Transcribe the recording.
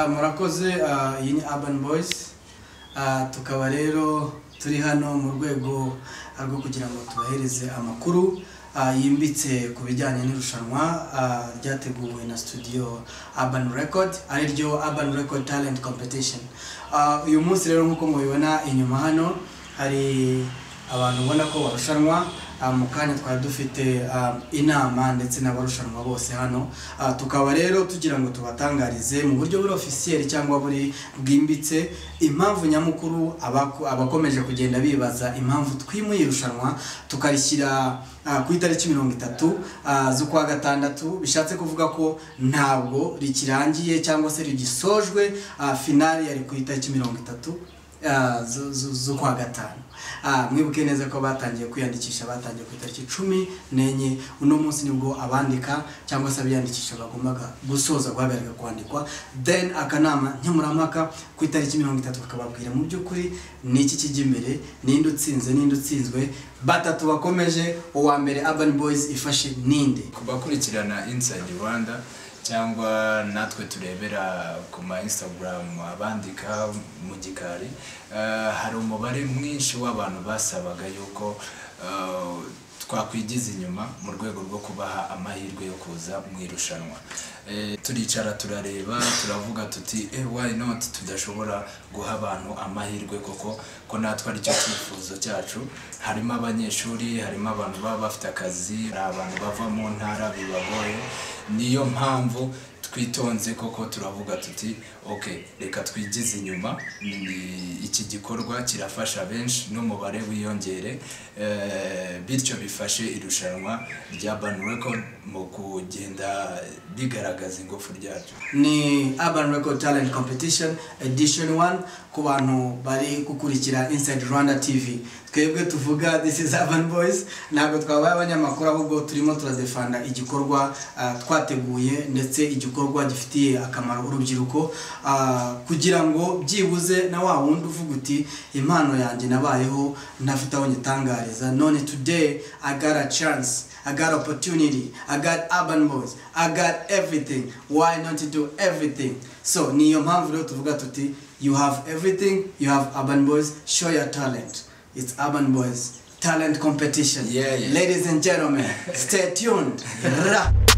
murakoze iyi ni Urban Boys tukaba rero turi hano mu rwego rwo kugira ngo tubahereze amakuru yimbitse ku bijyanye n'irushanwa ryateguwe na studio Urban Record ari ryo Urban Record Talent Competition uyu munsi rero nk'uko mubibona inyuma hano hari abantu ubona ko barushanwa mu kanya twari dufite inama ndetse n'abarushanwa bose hano tukaba rero tugira ngo tubatangarize mu buryo buri ofisiyeri cyangwa buri bwimbitse impamvu nyamukuru abakomeje kugenda bibaza impamvu twimuye irushanwa tukarishyira ku itariki mirongo itatu z'ukwa gatandatu bishatse kuvuga ko ntabwo rikirangiye cyangwa se rigisojwe finali yari ku itariki mirongo itatu z'ukwa gatanu mwibuke neza ko batangiye kwiyandikisha batangiye ku itariki cumi n'enye uno munsi nibwo abandika cyangwa se abiyandikisha bagombaga gusoza guhagarika kwandikwa then akanama nkemurampaka ku itariki mirongo itatu kakababwira mu by'ukuri ni iki kijya imbere ninde utsinze ninde utsinzwe batatu bakomeje uwa mbere urban boys ifashe ninde kubakurikirana inside rwanda cyangwa natwe turebera ku ma instagram abandika mu gikari hari umubare mwinshi w'abantu basabaga yuko twakwigiza inyuma mu rwego rwo kubaha amahirwe yo kuza mu irushanwa turicara turareba turavuga tuti why not tudashobora guha abantu amahirwe koko ko natwe aricyo cyifuzo cyacu harimo abanyeshuri harimo abantu baba bafite akazi hari abantu bava mu ntara bibagoye niyo mpamvu twitonze koko turavuga tuti ok reka twigize inyuma iki gikorwa kirafasha benshi n'umubare wiyongere bityo bifashe irushanwa rya bani record mu kugenda rigaragaza ingufu ryaryo ni urban record talent competition edition one ku bantu bari gukurikira inside rwanda tv twebwe tuvuga this is urban boys ntabwo twabaye abanyamakuru ahubwo turimo turadefanda igikorwa twateguye ndetse igikorwa gifitiye akamaro urubyiruko kugira ngo byibuze na wa wundi uvuga uti impano yanjye nabayeho ntafite aho nyitangariza none today i got a chance I got opportunity, I got urban boys, I got everything. Why not do everything? So ni iyo mpamvu rero tuvuga tuti you have everything, you have urban boys, show your talent. It's Urban Boys Talent Competition. Yeah, yeah. Ladies and gentlemen, stay tuned. Ra.